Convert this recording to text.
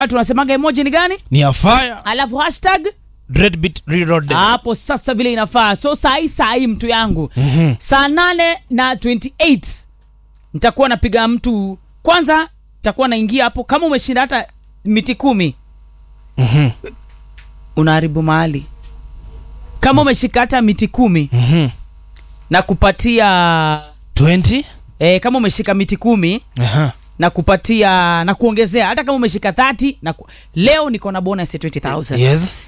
tunasemaga emoji ni gani ni ya fire alafu hashtag dreadbeat reloaded hapo sasa vile inafaa so saa hii saa hii mtu yangu Mhm. saa nane na 28 nitakuwa napiga mtu kwanza nitakuwa naingia hapo kama umeshinda hata miti kumi Mhm. unaharibu mahali kama umeshika hata miti kumi Mhm. na kupatia 20 e, kama umeshika miti kumi Aha. na kupatia na kuongezea hata kama umeshika 30 na ku... leo niko na bonus ya 20000 yes